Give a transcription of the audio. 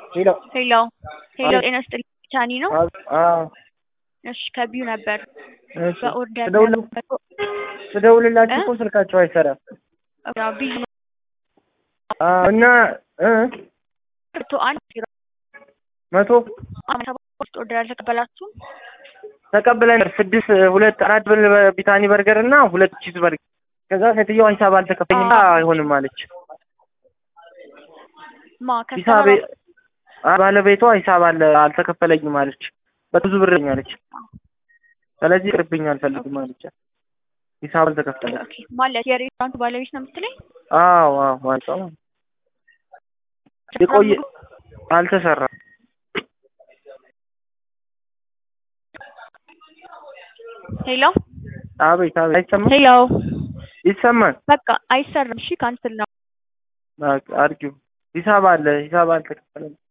ሄሎ ሄሎ ሄሎ፣ ጤና ይስጥልኝ ቻኒ ነው? አዎ እሺ ከቢዩ ነበር እሺ በኦርደር ስደውል- ስደውልላችሁ እኮ ስልካቸው አይሰራም ቢዩ አዎ እና እ መቶ አንድ ዜሮ መቶ አመት ሰባት ውስጥ ኦርደር አልተቀበላችሁም? ተቀብለን ስድስት ሁለት አራት ብል ቢታኒ በርገር እና ሁለት ቺዝ በርገር ከዛ ሴትዮዋ ሂሳብ አልተከፈኝም አይሆንም አለች ማ ሂሳብ ከስተመር አ- ባለቤቷ ሂሳብ አለ አልተከፈለኝም አለች በብዙ ብርኝ አለች ስለዚህ ቅርብኝ አልፈልግም አለች ሂሳብ አልተከፈለም ኦኬ ማለት የሬስቶራንቱ ባለቤት ነው የምትለኝ? አዎ አዎ ማለት ነው የቆየ አልተሰራም ሄሎ አቤት አቤት አይሰማም ሄሎ ይሰማል በቃ አይሰራም። እሺ ካንስል ነው። በቃ አድርጊው ሂሳብ አለ ሂሳብ አልተከፈለም